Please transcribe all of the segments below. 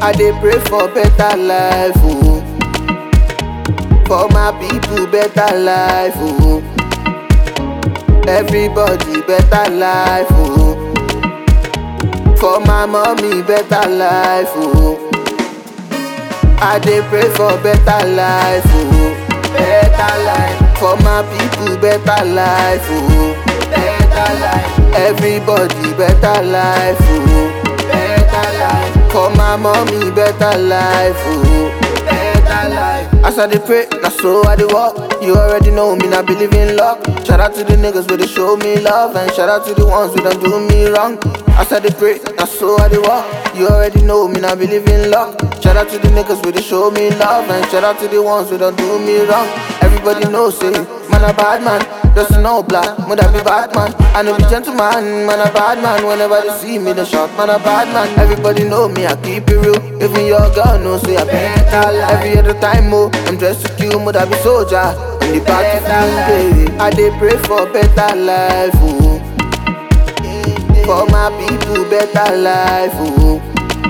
I dey pray for better life, oh. For my people, better life, oh. Everybody, better life, oh. For my mommy, better life, oh. I dey pray for better life, oh. Better life. For my people, better life, oh. Better life. Everybody, better life, oh. Better life. For my mommy, better life, oh. Better life. As I dey pray, na so I dey walk. You already know me, I believe in luck. Shout out to the niggas where they show me love, and shout out to the ones who don't do me wrong. As I dey pray, na so I dey walk. You already know me, I believe in luck. Shout out to the niggas where they show me love, and shout out to the ones who don't do me wrong. Everybody knows, say, man a bad man. Just no black, mother be bad man. I know be gentleman, man a bad man. Whenever they see me, they shout, man a bad man. Everybody know me, I keep it real. Even your girl knows, say I better life. Every other time, oh, I'm dressed to kill, mother be soldier. In the battlefield, eh, I dey pray for better life, oh. For my people, better life, oh.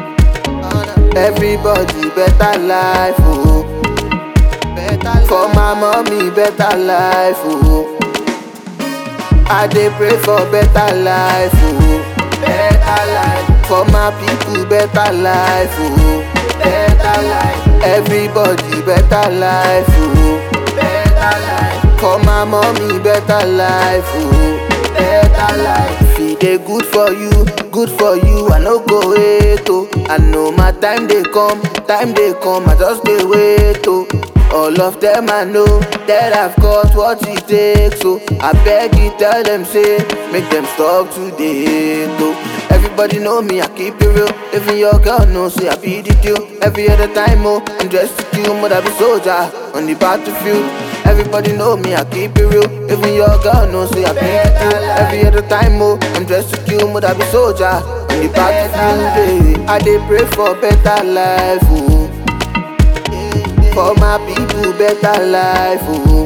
Everybody, better life, oh. For my mommy, better life, oh. I dey pray for better life, oh. Better life. For my people, better life, oh. Better life. Everybody, better life, oh. Better life. For my mommy, better life, oh. Better life. If e dey good for you, good for you, I no go wait, oh. I know my time dey come, time dey come, I just dey wait, oh. All of them I know that I've got what it takes, so I beg you tell them say make them stop today, though. Everybody know me, I keep it real. Even your girl knows, say I be the deal. Every other time, oh, I'm dressed to kill, but I be soldier on the battlefield. Everybody know me, I keep it real. Even your girl knows, say I be the deal. Every other time, oh, I'm dressed to kill, but I be soldier on the battlefield. eh. I dey pray for better life, oh. For my people, better life, oh.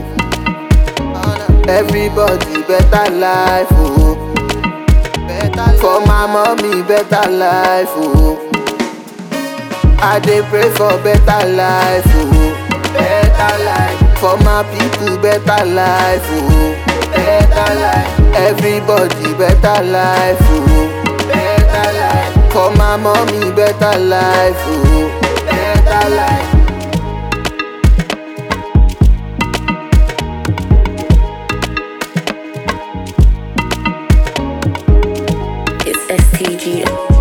Everybody, better life, oh. For my mommy, better life, oh. I dey pray for better life, oh. Better life. For my people, better life, oh. Better life. Everybody, better life, oh. Better life. For my mommy, better life, oh. Better life. It's STG.